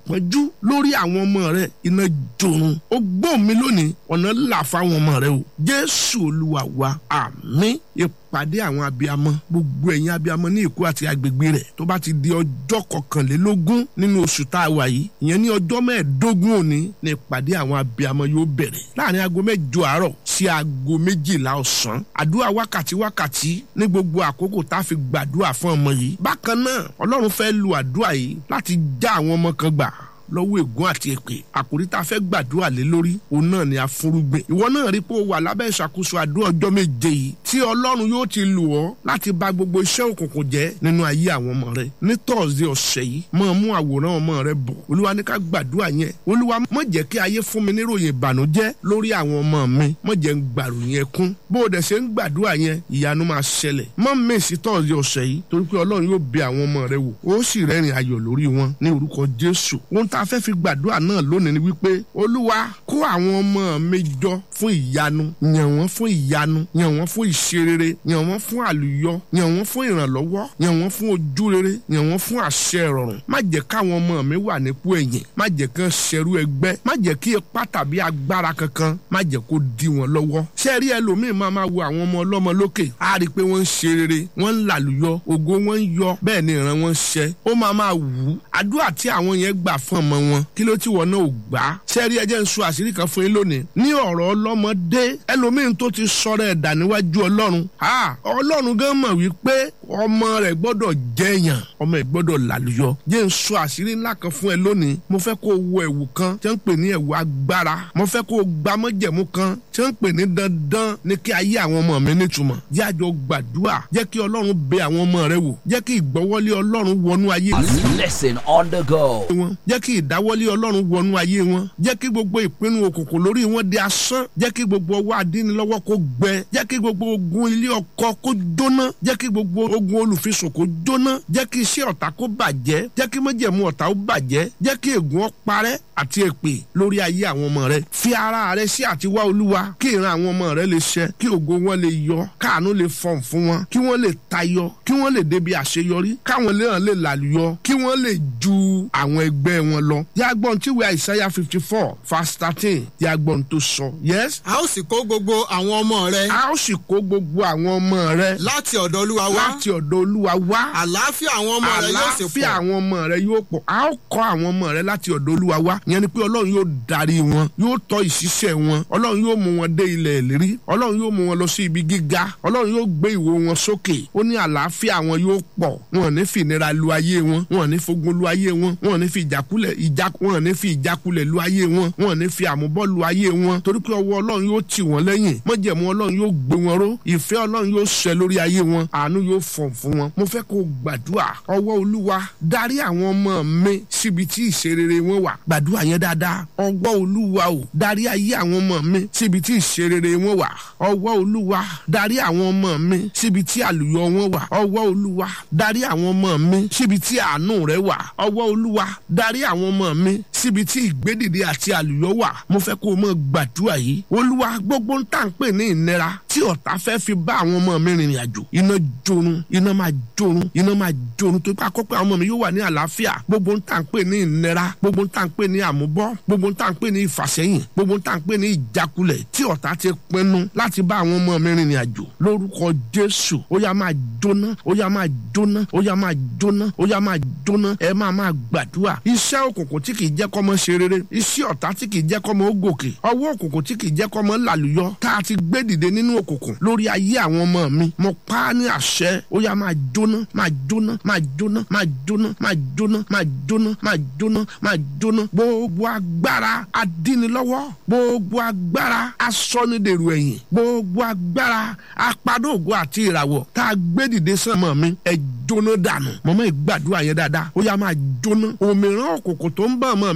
ìpọ́njú lórí àwọn ọmọ rẹ iná jorun ó gbọ́ mi lónìí ọ̀nà là fáwọn ọmọ rẹ o jésù olúwa wa àmín ìpàdé àwọn abiyamọ gbogbo ẹ̀yin abiyamọ ní èkó àti agbègbè rẹ̀ tó bá ti di ọjọ́ kọkànlélógún nínú oṣù tá a wà yìí ìyẹn ní ọjọ́ mẹ́ẹ̀ẹ́dógún òní ní ìpàdé àwọn abiyamọ yóò bẹ̀rẹ̀ láàrin aago mẹ́jọ àárọ̀ sí aago méjìlá ọ̀sán àdúrà wákàtí wákàtí ní gbogbo àkókò tá a fi gbàdúrà fún ọmọ yìí bákan náà ọlọ́run fẹ́ lu àdúrà yìí láti já àwọn ọmọ kan gbà lọ́wọ́ ègún àti èpè àkòrí tá a fẹ́ gbàdúrà lé lórí òun náà ni afúrúgbìn ìwọ náà rí pé o wà lábẹ́ ìṣàkóso àdúrà ọjọ́ méje yìí tí ọlọ́run yóò ti lù ọ́ láti bà gbogbo iṣẹ́ òkùnkùn jẹ́ nínú ayé àwọn ọmọ rẹ ní tọ́sídẹ̀ẹ́ ọ̀sẹ̀ yìí máa mú àwòrán ọmọ rẹ bọ̀ olúwa ní ká gbàdúrà yẹn olúwa má jẹ́ kí ayé fún mi níròyìn ìbànújẹ́ lórí àwọn ọmọ mi má jẹ́ ń gbàròyìn ẹkún bó o dẹ̀ ṣe ń gbàdúrà yẹn ìyanu máa ṣẹlẹ̀ má mèsì tọ́sídẹ̀ẹ́ ọ̀sẹ̀ yìí torí pé ọlọ́run yóò bẹ àwọn ọmọ rẹ wò ó sì rẹ́rìn ayọ̀ lórí wọn ní orúkọ jésù ohun tá a fẹ́ fi gbàdúrà náà lónìí ni wípé olúwa kó àwọn ọmọ mi jọ fún ìyanu yàn wọ́n fún ìyanu yàn wọ́n fún ìṣerere yàn wọ́n fún àlùyọ yàn wọ́n fún ìrànlọ́wọ́ yàn wọ́n fún ojúrere yàn wọ́n fún àṣẹ ìrọ̀rùn má jẹ́ káwọn ọmọ mi wà nípò ẹ̀yìn má jẹ́ kán ṣẹrú ẹgbẹ́ má jẹ́ kí ipá tàbí agbára kankan má jẹ́ kó dí wọn lọ́wọ́ ṣé rí ẹlòmíì máa máa wo àwọn ọmọ ọlọ́mọ lókè á rí i pé wọ́n ń ṣe rere wọ́n ń làlùyọ ògo wọn ń yọ bẹ́ẹ̀ ni ìran wọn ń ṣẹ ó máa máa wù ú àdúrà tí àwọn yẹn gbà fún ọmọ wọn kí ló tí wọn náà ò gbà á sẹ́ẹ̀rí ẹjẹ́ ń sọ àṣírí kan fún yín lónìí ní ọ̀rọ̀ ọlọ́mọdé ẹlòmíín tó ti sọ̀rọ̀ ẹ̀dà níwájú ọlọ́run ọlọ́run gan mọ̀ wípé ọmọ rẹ̀ gbọ́dọ̀ jẹ́yàn ọmọ ẹ̀ gbọ́dọ̀ làlùyọ jẹ́ ń sọ àṣírí ńlá kan fún ẹ lónìí mo fẹ́ kó o wọ ẹ̀wù kan tí wọ́n ń pè ní ẹ̀wù agbára mo fẹ́ kó o gba mọ́jẹ̀mú kan tí wọ́n ń pè ní dandan ní kí ayé àwọn ọmọ mi nítumọ̀ jẹ́ àjọ gbàdúrà jẹ́ kí ọlọ́run bẹ àwọn ọmọ rẹ wò jẹ́ kí ìgbọ́wọ́lé ọlọ́run wọnú ayé Listen on the go. wọn jẹ́ kí ìdáwọ́lé ọlọ́run wọnú ayé wọn jẹ́ kí gbogbo ìpinnu òkùnkùn lórí wọn di asán jẹ́ kí gbogbo ọwọ́ adínilọ́wọ́ kó gbẹ jẹ́ kí gbogbo ogun ilé ọkọ kó jóná jẹ́ kí gbogbo ogun olùfisùn kó jóná jẹ́ kí iṣẹ́ ọ̀tá kó bàjẹ́ jẹ́ kí májẹ̀mú ọ̀tá ó bàjẹ́ jẹ́ kí ègún ó parẹ́ àti èpè lórí ayé àwọn ọmọ rẹ fi ara rẹ sí àtiwá olúwa kí ìran àwọn ọmọ rẹ lè ṣẹ kí ògo wọn lè yọ káàánú lè fọ̀n fún wọn kí wọ́n lè tayọ kí wọ́n lè débi àṣeyọrí káwọn léèyàn lè làlùyọ kí wọ́n lè ju àwọn ẹgbẹ́ wọn lọ yàgbọ́n tí wíwá ìsáyà fifty four verse thirteen yàgbọ́n tó sọ yes. a ó sì kó gbogbo àwọn ọmọ rẹ a ó sì kó gbogbo àwọn ọmọ rẹ láti ọ̀dọ̀ olúwa wá láti ọ̀dọ̀ olúwa wá àlàáfíà àwọn ọmọ rẹ yóò sì àlàáfíà pọ̀ àwọn ọmọ rẹ yóò pọ̀ a ó kọ́ àwọn ọmọ rẹ láti ọ̀dọ̀ olúwa wá ìyẹn ni pé ọlọ́run yóò darí wọn yóò tọ́ ìṣiṣẹ́ wọn ọlọ́run yóò mú wọn dé ilẹ̀ ìlérí ọlọ́run yóò mú wọn lọ sí ibi gíga ọlọ́run yóò gbé ìwo wọn sókè ó ní àlàáfíà wọn yóò pọ̀ wọn ò ní fi ìnira lu ayé wọn wọn ò ní fogun lu ayé wọn wọn ò ní fi ìjákulẹ̀ ìjà wọn ò ní fi ìjákulẹ̀ lu ayé wọn wọn ò ní fi àmúbọ́ lu ayé wọn torí pé ọwọ́ ọlọ́run yóò tì wọ́n lẹ́yìn mọ́jẹ̀mú ọlọ́run yóò gbé wọn ró ìfẹ́ ọlọ́run yóò ṣẹ lórí ayé wọn àánú yóò fọ̀n fún wọn mo fẹ́ kó o gbàdúrà ọwọ́ olúwa darí àwọn ọmọ mi síbi tí ìṣerere wọn wà gbàdúrà yẹn dáadáa ọwọ́ olúwa o darí ayé àwọn ọmọ mi síbi tí ìṣerere wọn wà ọwọ́ olúwa darí àwọn ọmọ mi síbi tí àlùyọ wọn wà ọwọ́ olúwa darí àwọn ọmọ mi síbi tí àánú rẹ wà ọwọ́ olúwa darí àwọn ọmọ mi síbi tí ìgbédìde àti àlùyọ wà mo fẹ́ kó o mọ̀ gbàdúrà yìí olúwa gbogbo ń tà ń pè ní ìnira tí ọ̀tá fẹ́ fi bá àwọn ọmọ mi rìnrìn àjò iná jorun iná máa jorun iná máa jorun tó bá kọ́pẹ́ àwọn ọmọ mi yóò wà ní àlàáfíà gbogbo ń tà ń pè ní ìnira gbogbo ń tà ń pè ní àmúbọ́ gbogbo ń tà ń pè ní ìfàsẹ́yìn gbogbo ń tà ń pè ní ìjákulẹ̀ tí ọ̀tá ti pinnu láti bá àwọn ọmọ mi rìnrìn àjò lórúkọ jésù ó yá máa jóná ó yá máa jóná ó yá máa jóná ó yá máa jóná ẹ máa máa gbàdúrà iṣẹ́ òkùnkùn tí kì í jẹ́ kọ́mọ ṣe rere iṣẹ́ ọ̀tá tí kì í jẹ́ kọ́mọ ó gòkè ọwọ́ òkùnkùn tí kì í jẹ́ kọ́mọ làlùyọ tá a ti gbé dìde nínú òkùnkùn lórí ayé àwọn ọmọ mi mo pa á ní àṣẹ ó yá máa jóná máa jóná máa jóná máa jóná máa jóná máa jóná máa jóná máa jóná gbogbo agbára adínilọ́wọ́ gbogbo agbára asọ́nidèrò ẹ̀yìn gbogbo agbára apadóògùn àti ìràwọ̀ tá a gbé dìde sánmọ̀ mi ẹ jóná dànù mọ̀mọ́ ìgbàdúrà yẹn dáadáa ó yá máa jóná òmìrán òkùnkùn tó ń bá ọmọ mi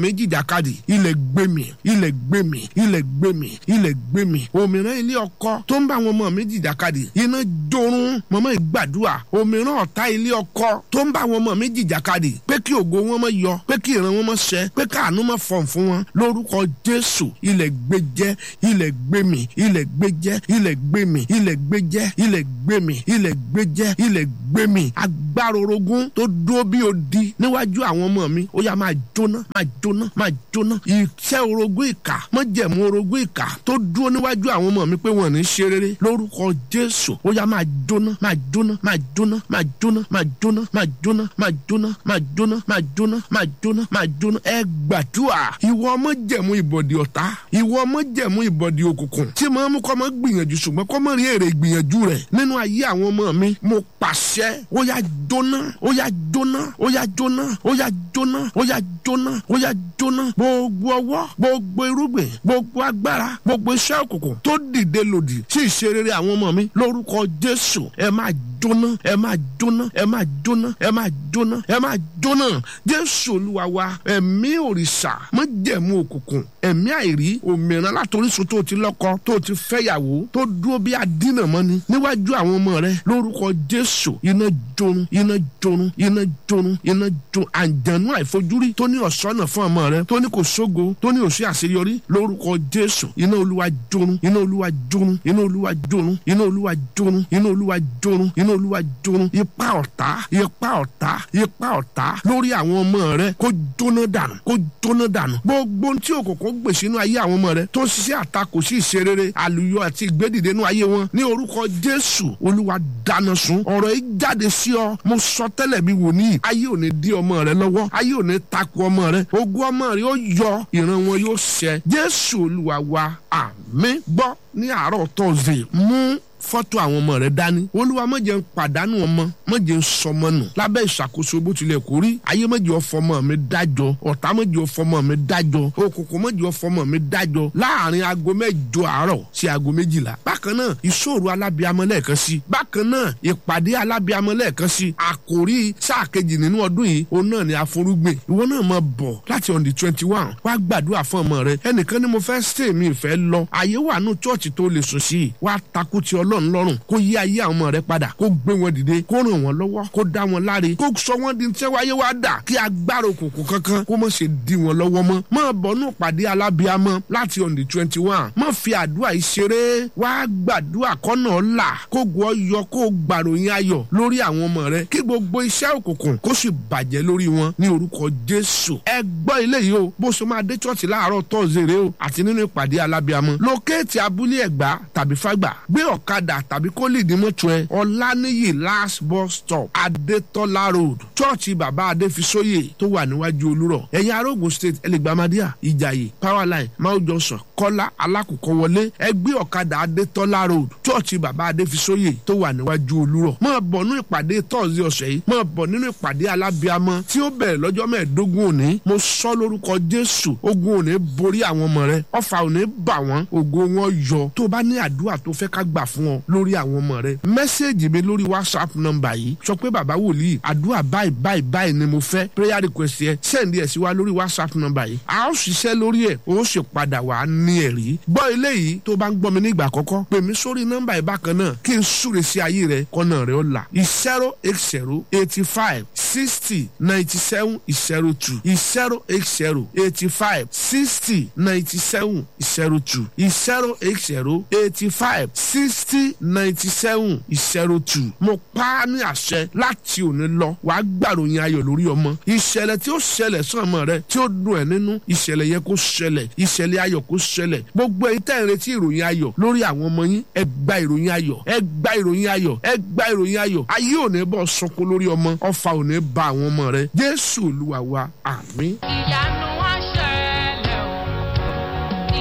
mi jìjàkadì ilẹ̀ gbé mi ilẹ̀ gbé mi ilẹ̀ gbé mi ilẹ̀ gbé mi òmìrán ilé ọkọ tó ń bá àwọn ọmọ mi jìjàkadì iná jorun mọ́mọ́ ìgbàdúrà òmìrán ọ̀tá ilé ọkọ tó ń bá àwọn ọmọ mi jìjàkadì pé kí ògo wọn mọ́ yọ pé kí ìran wọn mọ́ ṣẹ pé káàánú mọ́ fọ̀n fún wọn lórúkọ jésù ilẹ̀ gbé jẹ́ ilẹ̀ gbé mi ilẹ̀ gbé jẹ́ ilẹ̀ gbé mi ilẹ̀ gbé jẹ́ ilẹ̀ gbé mi ilẹ̀ gbé jẹ́ ilẹ̀ gbé mi agbára orogún tó dúró bí odi níwájú àwọn ọmọ mi ó yá máa jóná máa jóná máa jóná iṣẹ́ orogún ìkà mọ́jẹ̀mú orogún ìkà tó dúró níwájú àwọn ọmọ mi pé wọ́n ní ṣe rere lórúkọ jésù ó yá máa jóná máa jóná máa jóná máa jóná máa jóná máa jóná máa jóná máa jóná máa jóná máa jóná máa jóná ẹ gbàdúrà ìwọ ọmọ jẹ̀mú ìbọ̀dì ọ̀tá ìwọ ọmọ jẹ̀mú ìbọ̀dì òkùnkùn tí màá mú kọ́ mọ́ gbìyànjú ṣùgbọ́n kọ́ mọ́ rí èrè ìgbìyànjú rẹ̀ nínú ayé àwọn ọmọ mi mo pàṣẹ ó yá jóná ó yá jóná ó yá jóná ó yá jóná ó yá jóná ó yá jóná gbogbo ọwọ́ gbogbo irúgbìn gbogbo agbára gbogbo iṣẹ́ òkùnkùn tó dìde lòdì sí ìṣerere àwọn ọmọ mi lórúkọ jésù ẹ máa jóná ẹ máa jóná ẹ máa jóná ẹ máa jóná ẹ máa jóná jésù olúwa wa ẹ̀mí òrìṣà májẹ̀mú òkùnkùn ẹ̀mí àìrí òmìnira látòrísun tó ti lọ́kọ tó ti fẹ́yàwó tó dúró bí adínàmọ́ni níwájú àwọn ọmọ rẹ lórúkọ jésù iná jorun iná jorun iná jorun iná jorun àǹjànú àìfojúrí tó ní ọ̀sọ́nà fún ọmọ rẹ tó ní kò sógo tó ní òsì àṣeyọrí lórúkọ jésù iná olúwa jorun iná olúwa jorun iná olúwa jorun iná olúwa jorun iná olúwa jorun iná olúwa jorun ipa ọ̀tá ipa ọ̀tá ipa ọ̀tá lórí àwọn ọmọ rẹ kó jóná dànù kó jóná dànù gbogbo tí òkùnkùn gbèsè inú ayé àwọn ọmọ rẹ tó ṣiṣẹ́ àtakò sí ìṣerere àlùyọ àti ìgbédìde inú ayé wọn ní orúkọ jésù olúwa dáná sun ọ̀rọ̀ yìí jáde sí ọ mo sọ tẹ́lẹ̀ bí wòlíì ayé ò ní dí ọmọ rẹ lọ́wọ́ ayé ò ní takò ọmọ rẹ ogún ọmọ rẹ ó yọ ìran wọn yóò ṣẹ jésù olúwa wa àmín gbọ́ ní àárọ̀ tọ́sídẹ̀ẹ́ mú fọ́tò àwọn ọmọ rẹ dání olúwa má jẹ́ n pàdánù ọmọ má jẹ́ n sọmọ nù lábẹ́ ìṣàkóso bó tilẹ̀ kó rí ayé má jẹ́ ọfọmọ mi dájọ́ ọ̀tá má jẹ́ ọfọmọ mi dájọ́ òkùnkùn má jẹ́ ọfọmọ mi dájọ́ láàrin aago mẹ́jọ àárọ̀ sí aago méjìlá bákan náà ìṣòro alábíamọ lẹ́ẹ̀kan sí bákan náà ìpàdé alábíamọ lẹ́ẹ̀kan sí àkòrí sáà kejì nínú ọdún yìí òun náà ni àforúgbìn ìwọ náà máa bọ̀ láti on the twenty one wá gbàdúrà fún ọmọ rẹ ẹnìkan ni mo fẹ́ stay mi ìfẹ́ lọ àyè wà nù chọ́ọ̀chì tó lè sùn sí wá takú ti ọlọ́run lọ́rùn kó yí ayé àwọn ọmọ rẹ padà kó gbé wọn dìde kó ràn wọn lọ́wọ́ kó dá wọn láre kó sọ wọn di tí wáyé wá dà kí agbára òkùnkùn kankan kó mọ̀ ṣe di wọn lọ́wọ́ mọ́ máa bọ̀ nù pàdé alábíamọ láti on the twenty one má fi àdúrà yìí ṣeré wá gbàdúrà kọ́nà ọ̀la kó gbọ́ yọ kó gbàròyìn ayọ̀ lórí àwọn ọmọ rẹ kí gbogbo iṣẹ́ òkùnkùn kó sì bàjẹ́ lórí wọn ní orúkọ jésù ẹ gbọ́ ilé yìí o bó ṣe máa dé chọ́ọ̀tì láàárọ̀ tọ́sídẹ̀ẹ́ o àti nínú ìpàdé alábíamọ lókèétì abúlé ẹ̀gbá tàbí fágbà gbé ọ̀kadà tàbí kó lè dín mọ́tò ẹ ọ̀lànìyí last bus stop adétọ́lá road chọ́ọ̀chì bàbá adéfisóyè tó wà níwájú olúrọ̀ ẹ̀yin arógun state ẹlẹgbàmádíà ìjàyè powerline mount johnson kọ́lá alákòókò wọlé ẹgbẹ́ ọ̀kadà adétọ́lá road chọ́ọ̀chì bàbá adéfisóyè tó wà níwájú olúrọ̀ máa bọ̀ nínú ìpàdé tọ́sí ọ̀sẹ̀ yìí máa bọ̀ nínú ìpàdé alábíamọ tí ó bẹ̀rẹ̀ lọ́jọ́ mẹ́ẹ̀ẹ́dógún òní mo sọ lórúkọ jésù ogun òní borí àwọn ọmọ rẹ ọfà òní bà wọ́n ògo wọn yọ tó bá ní àdúrà tó fẹ́ ká gbà fún ọ lórí àwọn ọmọ rẹ mẹ́sẹ̀gì mi lórí whatsapp nọ́mbà yìí sọ pé bàbá wòlíì àdúrà báyìí báyìí báyìí ni mo fẹ́ prayer request yẹ sẹ́ndí ẹ̀ sí wa lórí whatsapp nọ́mbà yìí a ó ṣiṣẹ́ lórí ẹ̀ ó sì padà wà á ní ẹ̀rí gbọ́ eléyìí tó bá ń gbọ́ mi nígbà àkọ́kọ́ pè mí sórí nọ́mbà yìí bákan náà kí n súre sí ayé rẹ kọ́nà rẹ ó là zero eight zero eighty five sixty ninety seven zero two zero eight zero eighty five sixty ninety seven zero two zero eight zero eighty five sixty ninety seven zero two mo pa á ní àṣẹ láti òní lọ wàá gbàròyìn ayọ̀ lórí ọmọ ìṣẹ̀lẹ̀ tí ó ṣẹlẹ̀ sàn ọmọ rẹ tí ó dùn ẹ́ nínú ìṣẹ̀lẹ̀ yẹn kó ṣẹlẹ̀ ìṣẹ̀lẹ̀ ayọ̀ kó ṣẹlẹ̀ gbogbo ẹ̀yin tẹ́ ẹ̀ ń retí ìròyìn ayọ̀ lórí àwọn ọmọ yín ẹ gba ìròyìn ayọ̀ ẹ gba ìròyìn ayọ̀ ẹ gba ìròyìn ayọ̀ ayé ò ní bọ́ sunkún lórí ọmọ ọfà ò ní ba àwọn ọmọ rẹ jésù olúwa wa àmín. ìyanu wá ṣẹlẹ̀ o ìyanu.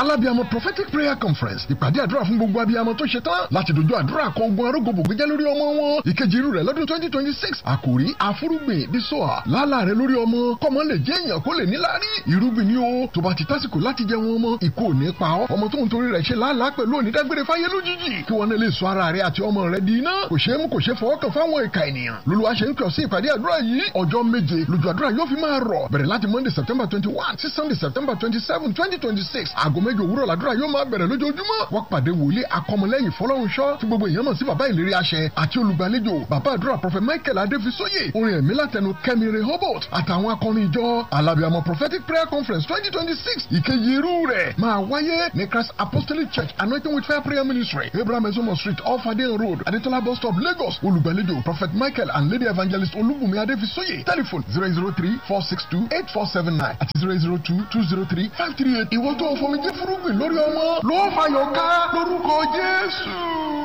alábíàmọ prophetic prayer conference ìpàdé àdúrà fún gbogbo abiyamọ tó ṣe tán láti dojú àdúrà kọ ogun arógbòbò gbẹjẹ lórí ọmọ wọn ìkejì irú rẹ̀ lọ́dún twenty twenty six àkòrí àfúrúgbìn dísọ́à lálà rẹ lórí ọmọ kọ́mọ lè jẹ́ èèyàn kó lè níláárí irúgbìn ni o tó bá ti tásìkò láti jẹ wọn ọmọ ìkó ò ní pa ọ́ ọmọ tó ń torí rẹ̀ ṣe lálàá pẹ̀lú onídágbére fáyé lójijì kí wọn lè sọ ara rẹ àti ọmọ rẹ di iná kò ṣeé mú kò ṣeé fọwọ́ kàn fáwọn ìka ènìyàn lolúwa ṣe ń kàn sí ìpàdé àdúrà yìí ọjọ́ méje lójú àdúrà yóò fi máa rọ̀ bẹ̀rẹ̀ láti monday september twenty one sí sunday september twenty seven twenty twenty six aago méje òwúrọ̀ làdúrà yóò máa bẹ̀rẹ̀ lójoojúmọ́ wọ́n pàdé wòlíì akọmọlẹ́yìn fọlọ́runṣọ́ tí gbogbo èèyàn mọ̀ sí bàbá ìlérí àṣẹ àti olùgbàlejò bàbá àdúrà prophet michael adéfisóyè orin ẹ̀mí látẹnu kẹ́mi rehoboth àtàwọn akọrin ìjọ alábìàmọ prophetic prayer conference twenty twenty six ìkejì irú rẹ̀ máa wáyé ní christ apostolic church anointing with fire prayer ministry abraham ezomo street off adeyan road adetola bus stop lagos olùgbàlejò prophet michael and lady evangelist olúbùnmi adéfisóyè telephone zero zero three four six two eight four seven nine àti zero zero two two zero three five three eight ìwọ́n tó fọmi jẹ́ fúrúgbìn lórí ọmọ ló fàyọ̀ ká lórúkọ jésù.